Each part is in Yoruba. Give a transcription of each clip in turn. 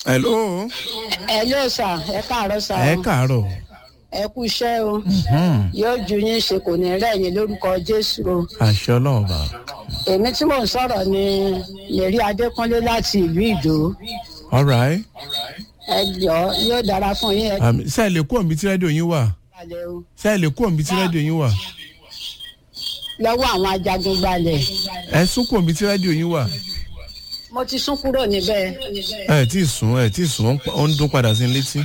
hello. ẹ ló sà ẹ káàárọ̀ sà ẹ o káàárọ̀. ẹ kú iṣẹ́ o Hmm. yóò ju yín ṣe kò ní rẹ̀yìn lórúkọ jésù o àṣẹ ọlọ́run bá. èmi tí mò ń sọ̀rọ̀ ni yèrí adékúnlé láti ìlú ìdó alright. ẹ jọ yóò dára fún yín ẹ àmì ṣe é lè kó òmí tí rédíò yín wà. balẹ̀ o ṣe é lè kó òmí tí rédíò yín wà. lọ́wọ́ àwọn ajagun gbalẹ̀ ẹ sún kó òmí tí rédíò yín wà. mo ti sún kúrò níbẹ̀ ẹ tí ì sùn ẹ tí ì sùn ó ń pa- ó ń dún padà sí i létí.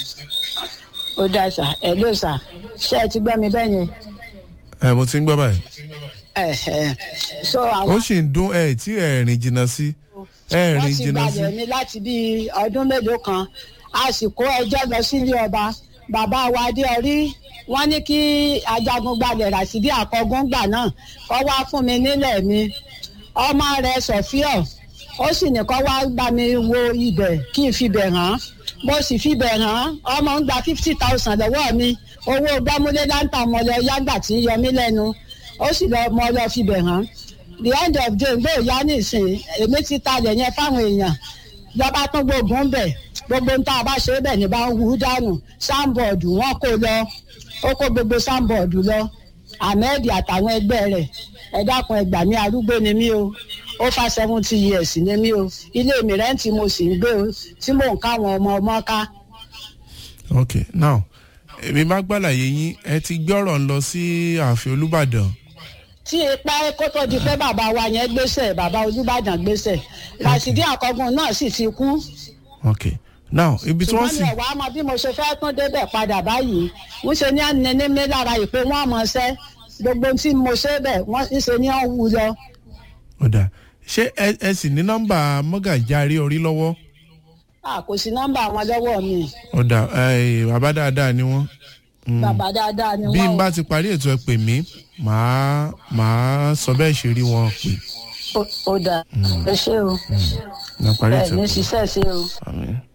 ó dá sà ẹ ló sà ṣé ẹ ti gbọ́ mi bẹ́ẹ̀ yẹn ẹ mo ti ń gbọ́ báyìí. ẹ ẹ so ó àwọn sì ń dún ẹ tí ẹ rìn jìnnà sí. ẹ wọ́n rìn ti jìnnà sí. gbalẹ̀ mi láti bí ọdún mélòó kan a sì kó ẹjọ́ lọ sílé ọba bàbá wa adéọrí wọ́n ní kí ajagun gbalẹ̀ ràṣídì àkọ́gún gbà náà kọ́ wá fún mi nílẹ̀ mi ọmọ rẹ̀ sọ̀fíọ̀ ó sì ní kọ́ wá bá mi wo ibẹ̀ kí n fi bẹ̀ hàn mo sì fi bẹ̀ hàn ọmọ ń gba fifty thousand lọ́wọ́ mi owó gbámúlé láǹtà ọmọ lọ yágbà tí ń yọ mí lẹ́nu ó sì lọ mọ lọ fi bẹ̀ hàn the end of day gbé ìyá nìsín èmi ti talẹ̀ yẹn fáwọn èèyàn lọ́ba tún gbógun ń bẹ̀ gbogbo ń tá a bá ṣe é bẹ̀ ní bá ń hu dànù sáńbọ̀dù wọn kó lọ ó kó gbogbo sáńbọ̀dù lọ ahmed àtàwọn ẹgbẹ́ rẹ̀ ẹ dákun ẹgbà mi arúgbó ni mí o ó fa seventy years ni mí o ilé mi rẹ́ǹtì mo sì ń gbé o tí mò ń káwọn ọmọ ọmọ ká ok now èmi bá gbàlàyé yín ẹ ti gbọ́rọ̀ ń lọ sí ààfin olùbàdàn. tí ipa kó tó di pé bàbá wa yẹn gbéṣẹ bàbá olùbàdàn gbéṣẹ ràṣídì àkọgùn náà sì ti kú ok now ibi tí wọ́n ṣùgbọ́n sì. mi ò wá mọ bí mo ṣe fẹ́ tún débẹ̀ padà báyìí ń ṣe ní ànínní mi lára ìpè wọ́n mọ̀ ṣẹ́ gbogbo tí mo ṣe bẹ̀ wọ́n ń ṣe ní wọ́n wú lọ. ọ̀dà ṣé ẹ ẹ sì ní nọ́mbà mọ́gàjáre orí lọ́wọ́. a kò sí nọ́mbà wọn lọ́wọ́ mi ọ̀dà ẹ, bàbá dáadáa ni wọ́n. Mm. bàbá dáadáa ni bí n wọ́n bá ti parí ètò ẹ pè mí màá màá sọ bẹ́ẹ̀ ṣe rí wọn pè. ó dà ẹ ṣé o ní parí ẹ ètò ní ẹ pè. ṣiṣẹ́ ṣe o. Àmín.